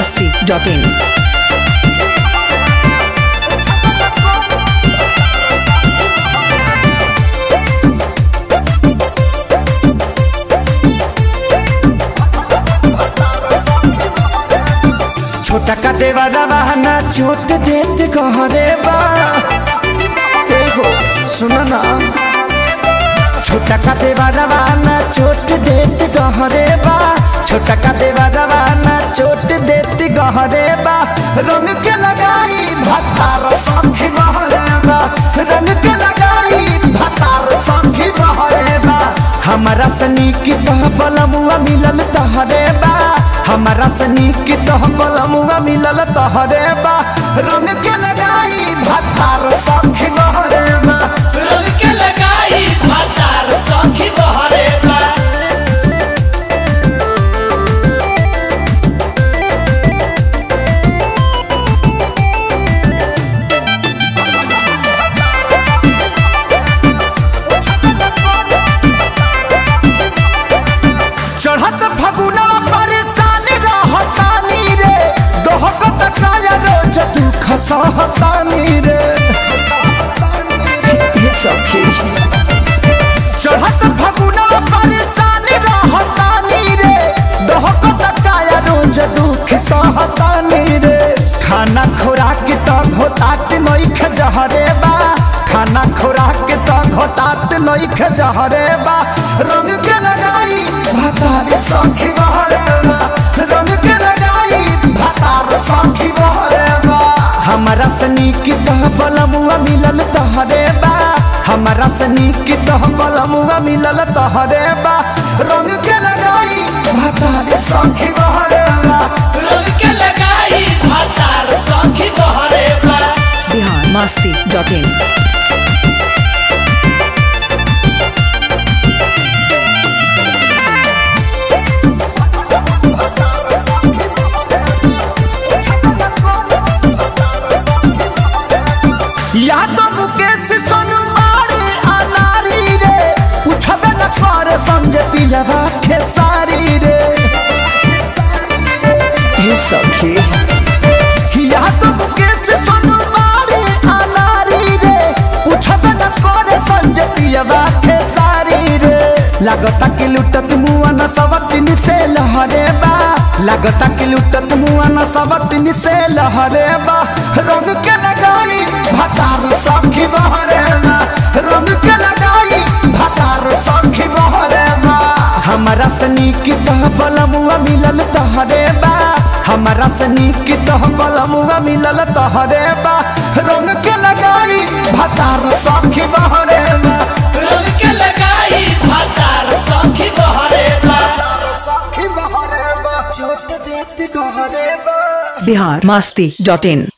masti.in. छोटा का देवारा बहाना छोट देत कहरे बा एगो सुन ना छोटा का देवारा बहाना छोट देत कहरे बा छोटा का देवारा बहाना छोट देत कहरे बा रंग के लगाई भतार संखी बहरे बा रंग के लगाई भतार संखी बहरे बा हमारा सनी की तह बलमुआ मिलल तहरे बा हमारा सनी की तह बलमुआ मिलल तहरे बा रंग के लगाई भतार संखी बहरे बा रंग के लगाई भातार सखी बहरे बा चढ़त फगुना परेशान रहतानी रे दोहकत काया रोज तू खसहतानी रे ये सखी चढ़त फगुना परेशान रहतानी रे दोहकत काया रोज दुख सहतानी रे खाना खुराक त घोटात नइख जहरे बा खाना खुराक त घोटात नइख जहरे बा रंग के लगाई भातार सखी बहरे बा रंग के लगाई भातार सखी बहरे बा हमरा सनी की तह बलमुआ मिलल तहरे बा हमरा सनी की तह बलमुआ मिलल तहरे बा रंग के लगाई भातार सखी बहरे बा रंग के लगाई भातार सखी बहरे बा Bihar masti.in. या तो मुकेश सोनू मारे अनारी रे उठबे न करे समझे पिलवा खेसारी रे ये सखी या तो मुकेश सोनू मारे अनारी रे उठबे न करे समझे पिलवा खेसारी रे लागता कि लुटत मुआ न सवतिन से लहरे बा लागता कि लुटत मुआ न सवतिन से लहरे बा रंग के लगाई भतार सखी बहरे बा रंग के लगाई भतार सखी बहरे बा हमरा सनी की तह बलमुआ मिलल तहरे बा हमरा सनी की तह बलमुआ मिलल तहरे बा रंग के लगाई भतार सखी बहरे बा रंग के लगाई भातार सखी बहरे बा सखी बहरे बा छोट देत गहरे बा Bihar masti.in.